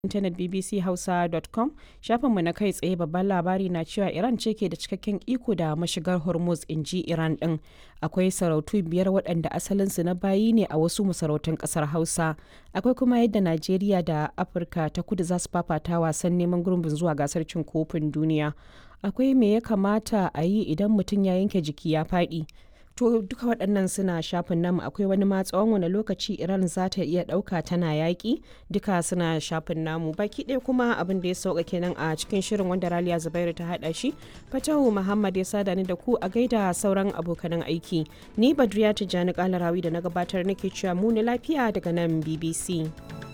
intanet bbchausa.com shafinmu na kai tsaye babban labari na cewa iran ce ke da cikakken iko da mashigar hormuz in ji iran din akwai sarautu biyar waɗanda asalinsu na bayi ne a wasu masarautun ƙasar hausa akwai kuma yadda najeriya da afirka ta kudu za su fafata wasan neman gurbin zuwa gasar cin kofin duniya akwai me ya kamata a yi idan mutum ya yanke jiki ya faɗi to duka waɗannan suna shafin namu akwai wani ma tsawon wani lokaci iran za ta iya ɗauka tana yaƙi duka suna shafin namu baki ɗaya kuma abin da ya sauka kenan a cikin shirin wanda raliya zubairu ta haɗa shi fatahu muhammad ya sada ni da ku a gaida sauran abokanan aiki ni badriya tijjani kalarawi da na gabatar nake cewa mu lafiya daga nan bbc